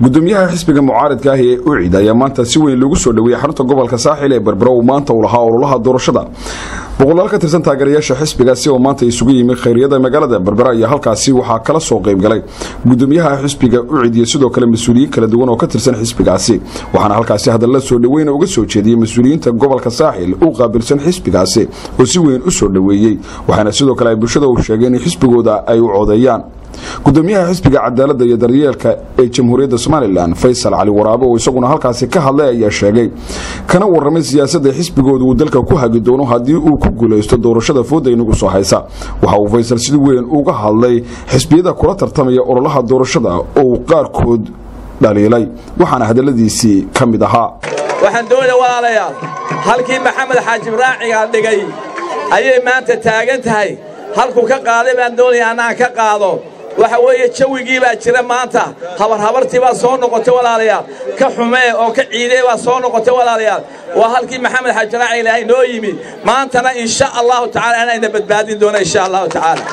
gudoomiyaha xisbiga mucaaridka ah ee ucid ayaa maanta si weyn loogu soo dhoweeyey xarunta gobolka saaxil ee berbero uu maanta uu lahaa ololaha doorashada boqolaal ka tirsan taageerayaasha xisbigaasi oo maanta isugu yimi khayriyada magaalada berbera ayaa halkaasi waxaa kala soo qaybgalay gudoomiyaha xisbiga ucid iyo sidoo kale mas-uuliyiin kala duwan oo ka tirsan xisbigaasi waxaana halkaasi hadalla soo dhoweyna uga soo jeediyey mas-uuliyiinta gobolka saaxil u qaabilsan xisbigaasi oo si weyn u soo dhoweeyey waxaana sidoo kale ay bulshada u sheegeen in xisbigooda ay u codeeyaan gudoomiyaha xisbiga cadaaladda iyo daryeelka ee jamhuuriyadda somalilan faysal cali waraabe oo isaguna halkaasi ka hadlay ayaa sheegay kana waramay siyaasadda xisbigooda uu dalka ku hagi doono haddii uu ku guulaysto doorashada fooda inagu soo haysa waxa uu faysal si weyn uga hadlay xisbiyada kula tartamaya ololaha doorashada oo uu qaarkood dhaliilay waxaana hadalladiisii ka mid ahaa waxaan doonaya walaalayaal halkii maxamed xaajib raacigaa dhigay ayay maanta taagan tahay halkuu ka qaaday baan doonaya annaan ka qaado waxa weeye jawigii baa jira maanta habarhabartii baa soo noqotay walaalayaal ka xumee oo ka ciidee baa soo noqotay walaalayaal waa halkii maxamed xajaraaci ilaahay noo yimid maantana insha allahu tacala anayna badbaadin doona insha allahu tacaala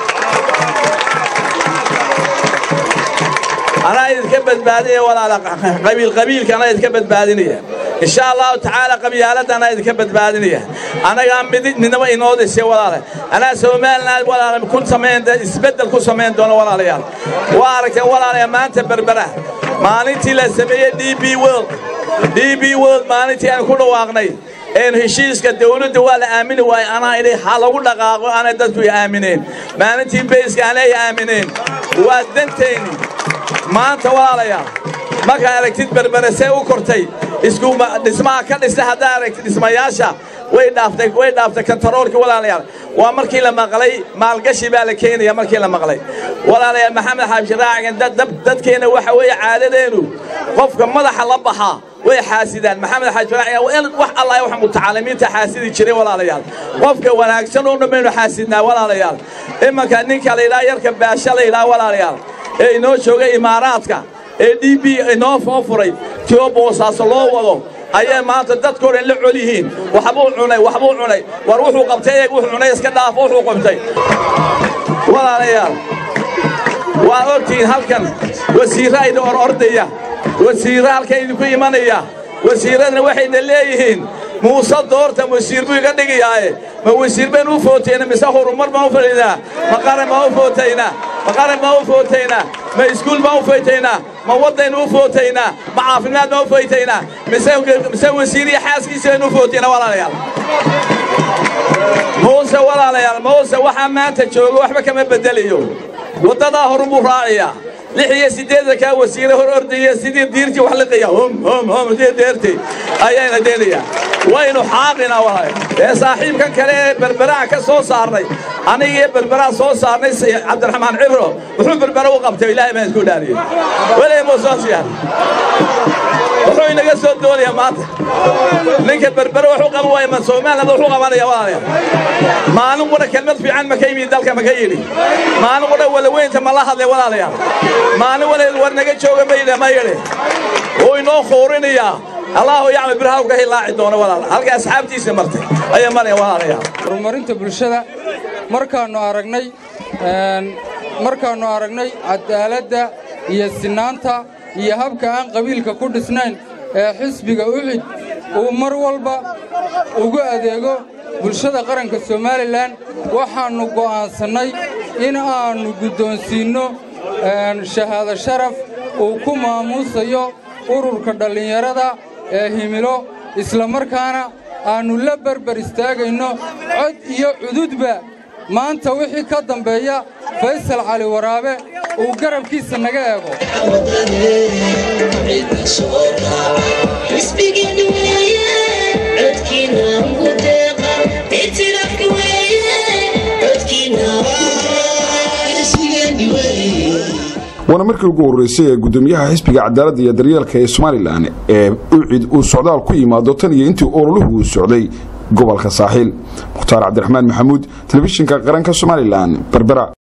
anaa idinka badbaadinaya walaala qabiilqabiilka anaa idinka badbaadinaya insha allahu tacaala qabyaaladda anaa idinka badbaadinaya anagaa midnimo inoo dhisay walaala anaa somalilan walaala ku samayn isbeddel ku samayn doono walaalayaal waa aragteen walaalayaal maanta berbera maalintii la sameeyey d b world d b world maalintii aan ku dhawaaqnay een heshiiska dawladda waa la aamini waaye anaa idhi ha lagu dhaqaaqo aanay dadku i aamineen maalintii bayska aanay aamineen waa dantayni maanta walaalayaal markaa aragtid berbere see u kortay dhismaha ka dhista haddaa aragtid dhismayaasha way dhaaftay way dhaaftay kantaroolkii walaalayaal waa markii la maqlay maalgashi baa la keenaya markii la maqlay walaalayaal maxamed xaabishi raacigan dadkeenna waxa weeye caadadeennu qofka madaxa la baxaa way xaasidaan maxamed xaaji raacigan wax allah wax mutacalimiinta xaasidi jiray walaalayaal qofka wanaagsan oo dhan baynu xaasidnaa walaalayaal imanka ninka la yidhaha yarka baasha la yidhaha walaalayaal ee inoo joogay imaaraadka ee d b inoo foo furay tio boosaaso loo wado ayay maanta dadkoo dhan la col yihiin waxbuu cunay waxbuu cunay war wuxuu qabtay eeg wuxuu cunay iska dhaafo wuxuu qabtay walaalayaal waa ogtihiin halkan wasiirra idin or ordaya wasiirra halkan idinku imanaya wasiirradna waxayna leeyihiin muuse doorta wasiir buu iga dhigayaaye ma wasiir baynu u footayna mise horumar baan u fadhiinaa ma qaran baan u footaynaa ma qaran baan u footaynaa ma iskuul baan u footaynaa ma waddaynu u footaynaa ma caafimaad baan u footaynaa mise wasiir iyo xaaskiisa baynu u footaynaa walaalayaal muuse walaalayaal muuse waxaa maanta jooga waxba kama beddelayo waddadaa horun buu raaciyaa lix iyo siddeedankaa wasiire hor ordaya sidii diirtii wax liqaya hom hom hom sidii deertay ayayna deenayaa waynu xaaqinaa walaal ee saaxiibkan kale ee berberaan ka soo saarnay anigii berberaan soo saarnay cabdiraxmaan cibro wuxuu berbera u qabtay ilaahay baan isku dhaariyey weliga muusoosiyaan wuxuu inaga soo doonayaa maanta ninka berbere wuxuu qaban waaya ma somaliland wuxuu qabanaya walaalayaal maalin qura kelmad fiican ma ka yimid dalka ma ka yidhi maalin qura walaweynta ma la hadlay walaalayaal maalin wala war naga jooga ma yidhi ma yidhi wuu inoo khuurinayaa allahu yacmal birhaw ka hilaaci doono walaal halka asxaabtiisa martay ayaa maraya walaalayaal horumarinta bulshada markaannu aragnay markaannu aragnay cadaaladda iyo sinaanta iyo habka aan qabiilka ku dhisnayn ee xisbiga ucid uu mar walba ugu adeego bulshada qaranka somalilan waxaannu go'aansannay in aannu guddoonsiinno shahaado sharaf uu ku maamuusayo ururka dhallinyarada ee himilo islamarkaana aannu la berber istaagayno cod iyo cududba maanta wixii ka dambeeya faysal cali waraabe uu garabkiisa naga eego waana markii ugu horreysay ee gudoomiyaha xisbiga cadaaladda iyo daryeelka ee somalilan ee ucid uu socdaal ku yimaado tan iyo intii ololuhu uu socday gobolka saaxiil mukhtaar cabdiraxmaan maxamuud telefishinka qaranka somalilan berbera